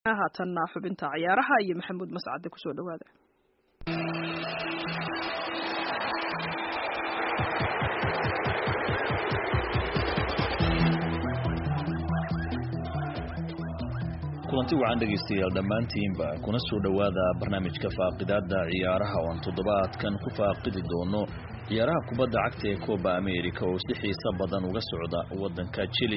haatanna xubinta ciyaaraha iyo maxamuud mascade kusoo dhawaada kulanti wacan dhegaystayaal dhammaantiinba kuna soo dhowaada barnaamijka faaqidaada ciyaaraha oon toddobaadkan ku faaqidi doono ciyaaraha kubadda cagta ee coba america oo si xiiso badan uga socda waddanka jili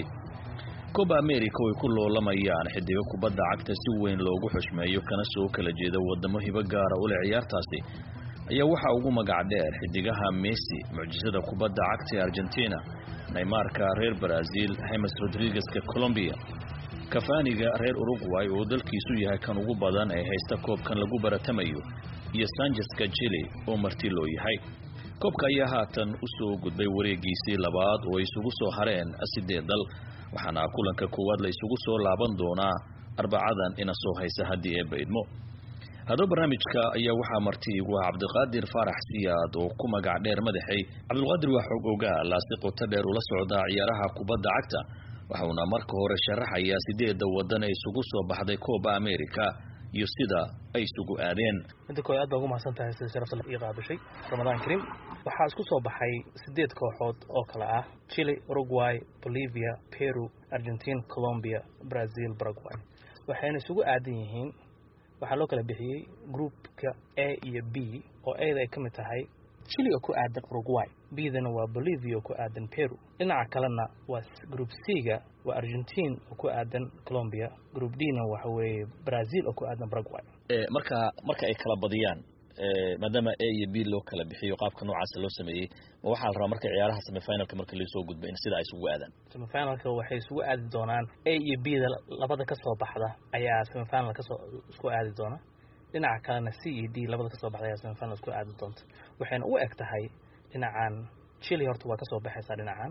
coba america way ku loolamayaan xidigo kubadda cagta si weyn loogu xushmeeyo kana soo kala jeeda wadamo hibo gaara u leh ciyaartaasi ayaa waxaa ugu magac dheer xidigaha messi mucjisada kubadda cagta ee argentina neymarka reer brazil hemes rodrigueska colombia kafaaniga reer uruguay oo dalkiisu yahay kan ugu badan ee haysta koobkan lagu baratamayo iyo sanjeska jili oo marti loo yahay koobka ayaa haatan u soo gudbay wareegiisii labaad oo ay isugu soo hareen sideed dal waxaana kulanka koowaad la isugu soo laaban doonaa arbacadan ina soo haysa haddii ee baydmo haddaba barnaamijka ayaa waxaa marti igu ah cabdiqaadir faarax siyaad oo ku magac dheer madaxay cabdiqaadir waa xog ogaa laasi qoto dheer ula socdaa ciyaaraha kubadda cagta waxauna marka hore sharaxayaa sideedda waddan ee isugu soo baxday coba america iyo sida ay isugu aadeen midda koowaad aad baa ugu mahadsan tahay sida sharafta ii qaabishay ramadaan kariim waxaa isku soo baxay sideed kooxood oo kale ah chile uruguay bolivia peru argentine colombia brazil paraguay waxayna isugu aadan yihiin waxaa loo kala bixiyey groupka a iyo b oo ada ay ka mid tahay chile oo ku aadan uruguay bdana waa bolivia oo ku aadan peru dhinaca kalena waa group c-ga waa argentine oo ku aadan colombia group d-na waxa weeye brazil oo ku aadan paraguay marka marka ay kala badiyaan maadaama a iyo b loo kala bixiyo qaabka noocaasa loo sameeyey ma waxaa la rabaa marka ciyaaraha semifinalka marka laisoo gudba in sida ay isugu aadaan semifinalka waxay isugu aadi doonaan a iyo b da labada kasoo baxda ayaa semifinal kasoo isku aadi doona dhinaca kalena c iyo d labada kasoo baxda ayaa semifinal isku aadi doonta waxayna u eg tahay dhinacan chile horta waa kasoo baxaysaa dhinacan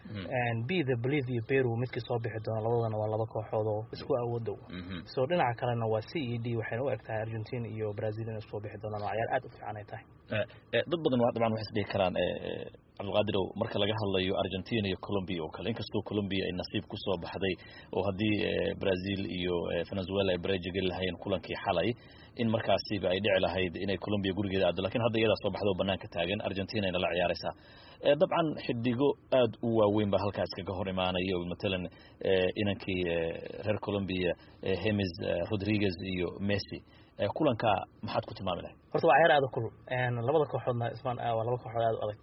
b da bolivia peru midkii soo bixi doona labadana waa laba kooxood oo isku awoodow so dhinaca kalena waa c e d waxayna u eg tahay argentina iyo brazil inay isku bixi doonaan waa ciyaar aad u fiican ay tahay dad badan dabcan waxay isdhihi karaan cabdiqaadirow marka laga hadlayo argentina iyo colombia oo kale inkastoo colombia ay nasiib ku soo baxday oo haddii brazil iyo venezuela ay bareja geli lahayn kulankii xalay in markaasiba ay dhici lahayd inay colombia gurigeeda aado lakin hadda iyadaa soo baxda oo banaanka taagan argentina ayna la ciyaaraysaa dabcan xidigo aad u waaweyn baa halkaas kaga hor imaanaya oo matalan inankii reer colombia hemes rodriguez iyo messi kulanka maxaad ku tilmaami lahay horta waa ciyaar aad u kulul labada kooxoodna ismaan waa laba kooxood aad u adag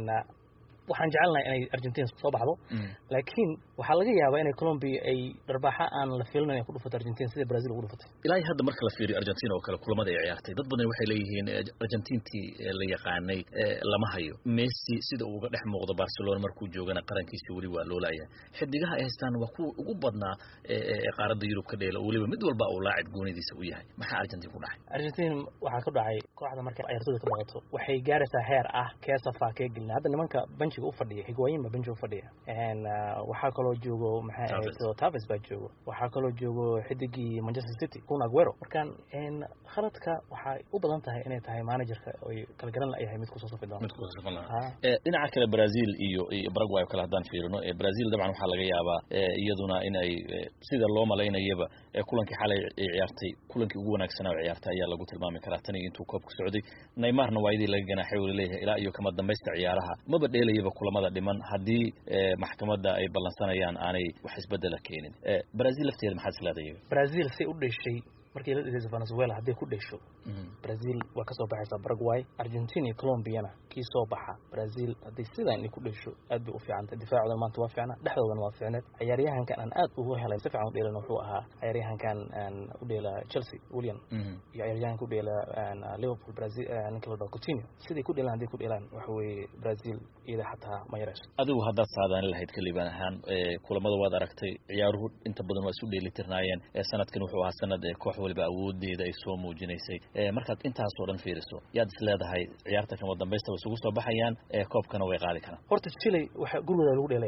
waxaan jecelnahay inay argentina soo baxdo laakiin waxaa laga yaabaa inay colombia ay dharbaaxa aan la fiilinayn ay ku dhufato argentina sida brazil ugu dhufatay ilaa hadda marka la fiiriyo argentina oo kale kulamada ay ciyaartay dad badan waxay leeyihiin argentintii la yaqaanay lama hayo messi sida uu uga dhex muuqdo barcelona markuu joogana qarankiisi weli waa loo laayahay xidigaha ay haystaan waa kuwa ugu badnaa qaaradda yurub ka dheela oo weliba mid walba uu laacib goonidiisa u yahay maxaa argentin ku dhacay argentin waxaa ku dhacay kooxda markay ciyaartooyda ka baqato waxay gaaraysaa heer ah kee safaa kee gelina hadda nimanka benchiga ufadhiya higwaayin baa benchiga ufadhiya waxaa kaloo joogo maxay ahayd taves baa joogo waxaa kaloo joogo xidigii manchester city kun aguero markaan khaladka waxay u badan tahay inay tahay managerka oy kala garan la yahay mid kusoo safi doona dhinaca kale brazil iyo paraguay oo kale haddaan fiirino brazil dabcan waxaa laga yaabaa iyaduna in ay sida loo malaynayaba kulankii xalay ay ciyaartay kulankii ugu wanaagsanaa oo ciyaartay ayaa lagu tilmaami karaa tan iyo intuu koobka socday neymarna waa idii laga ganaaxay oo laleeyahay ilaa iyo kama dambaysta ciyaaraha maba dheelayaba kulamada dhiman haddii maxkamadda ay ballansanayaan aanay wax isbedela keenin brazil lafteeda maxaad isleedahay brazil say u dheshay markii la dhigaysa venezuela hadday ku dhesho brazil waa kasoo baxaysaa paraguay argentina iyo colombiana kii soo baxa brazil hadday sidaan ay ku dhesho aad bay u fiicantay difaacoodan maanta waa fiicna dhexdoodana waa fiicneed ciyaaryahankan aan aad ugu helay si fiican u dheelan wuxuu ahaa ciyaaryahankan u dheela chelsea william iyo ciyaaryahanka u dheela liverpool brazil ninka la dhaho coutinho siday ku dheelaan hadday ku dheelaan waxa weeye brazil iyada xataa ma yarayso adigu haddaad saadaan lahayd kaliban ahaan kulamada waad aragtay ciyaaruhu inta badan waa isu dheelitirnaayeen sanadkan wuxuu ahaa sanad koox waliba awoodeeda ay soo muujinaysay markaad intaasoo dhan fiiriso yaad is leedahay ciyaarta kama dambaysta way isugu soo baxayaan koobkana way qaadi karaan horta chile waxa gurigooda lagu dheelayaa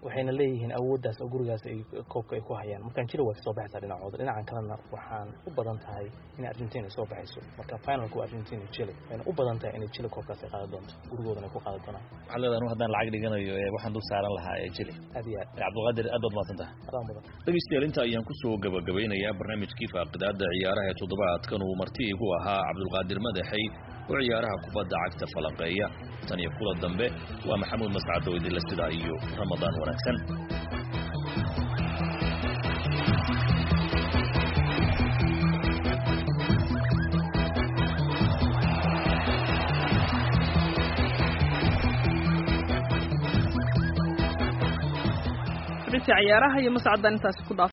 waxayna leeyihiin awooddaas oo gurigaas ay koobka ay ku hayaan markaan jili way kasoo baxaysaa dhinacooda dhinacan kalena waxaan u badan tahay in argentina ay soo baxayso marka finalku waa argentina iyo chile waxayna u badan tahay inay chile koobkaas ay qaadan doonto gurigoodana ay ku qaadan doonaan waxaa leedahay anu haddaan lacag dhiganayo ee waxaan dul saaran lahaa ee chile aad iyo aad cabdulqaadir aad baad mahadsan tahay adaan badan dhegeystayaal inta ayaan kusoo gabagabeynayaa barnaamijkii faaqidaada ciyaaraha ee toddobaadkan uu marti igu ahaa cabdulqaadir madaxey oo ciyaaraha kubadda cagta falanqeeya tan iyo kula dambe waa maxamuud mascad oo idinla sidaa iyo ramadaan wanaagsan xubintii ciyaaraha iyo mascadaan intaasi ku dhaaf